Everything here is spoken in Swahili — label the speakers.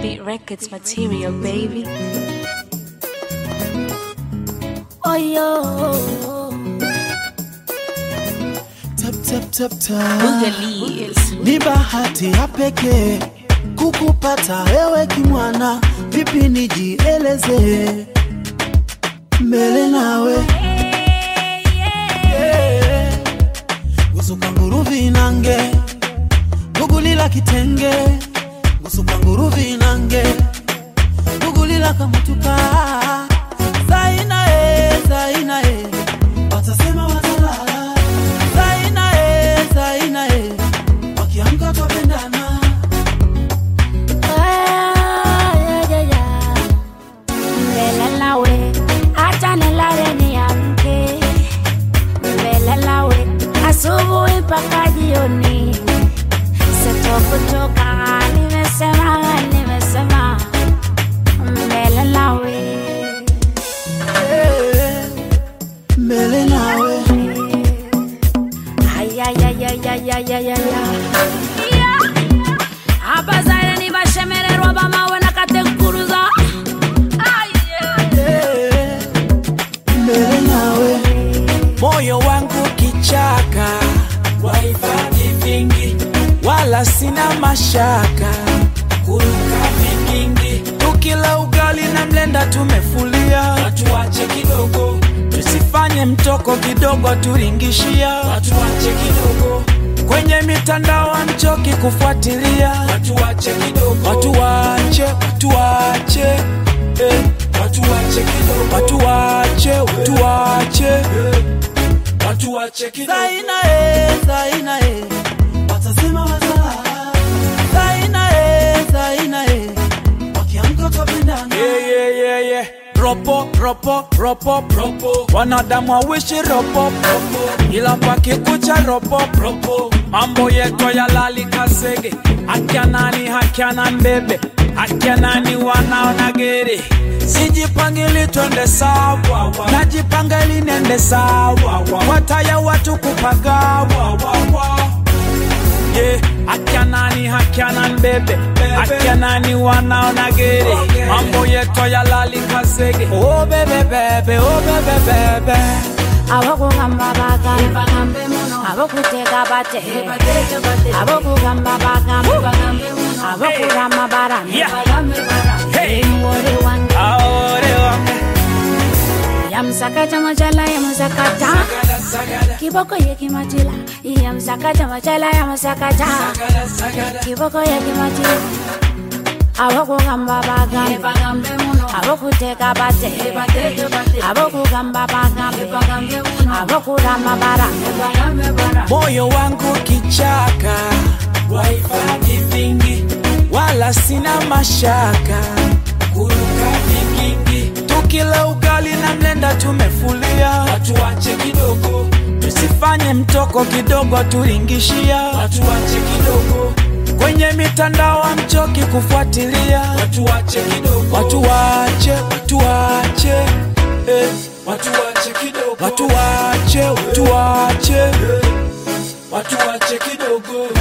Speaker 1: Beat Records material, baby.
Speaker 2: Oh yo,
Speaker 3: Tap, tap, tap, tap.
Speaker 1: Boogalies.
Speaker 3: Ni bahati ya pekee kukupata wewe kimwana, vipi nijieleze mbele nawe Yeah. gusuka nguruvi nange gugulila kitenge gusuka nguruvi nange gugulila kamutuka zaina e zaina e watasema watalala zaina e zaina e wakiamka twapendana
Speaker 2: Ah, yeah, yeah, yeah. Mbele nawe, acha nilale niamke. Mbele nawe, asubuhi mpaka jioni. Sitokutoka, nimesema, nimesema. Mbele nawe.
Speaker 3: Eh, mbele nawe
Speaker 2: Ay, ay, ay, ay, ay, ay, ay, ay, ay. abazaire nibashemererwa bamawe nakatenkuruza Ay, yeah.
Speaker 3: Eh, mbele nawe
Speaker 4: moyo wangu kichaka, wahifadhi vingi, wala sina mashaka, kuruka vigingi, tukila ugali na mlenda tumefulia, watuache kidogo, tusifanye mtoko kidogo, turingishia, watuache kidogo kwenye mitandao amchoki kufuatilia, watuache kidogo, watuache, watuache eh. Watuache kidogo, watuache, watuache eh. Watuache kidogo.
Speaker 3: zaina e zaina e watasema watalala zaina e zaina e wakiamka twapendana
Speaker 4: Yeah, yeah, yeah, yeah. Ropo, ropo, ropo, ropo. Wanadamu wawishi ropo, ropo. Ila pakikucha ropo, ropo. Mambo yetu ya lali kasege. Akia nani, hakia na mbebe. Akia nani wanaona gere. Sijipangili twende sawa, najipanga ili nende sawa. Wataya watu kupagawa, yeah. Akia nani hakia na mbebe akia nani wanaona gere mambo yetu ya lali kasege oh bebe bebe oh bebe bebe
Speaker 2: abokugamba bagambe abokuteka bate abokugamba bagambe abokurama barame
Speaker 4: Yeah. Hey.
Speaker 2: wori wange
Speaker 4: aore wange
Speaker 2: yamsakata machala yamusakata
Speaker 4: sagada sagada
Speaker 2: kiboko yekimatila yamsakata machala yamusakata
Speaker 4: sagada sagada
Speaker 2: kiboko yekimatila abokugamba bagambe abokuteka bate abokugamba bagambe abokurama barame
Speaker 4: moyo wangu kichaka wahifadhi vingi wala sina mashaka kuruka vigingi tukila ugali na mlenda tumefulia watuache kidogo tusifanye mtoko kidogo turingishia watuache kidogo kwenye mitandao amchoki kufuatilia watuache kidogo watuache watuache eh. watuache kidogo watuache watuache eh. watuache kidogo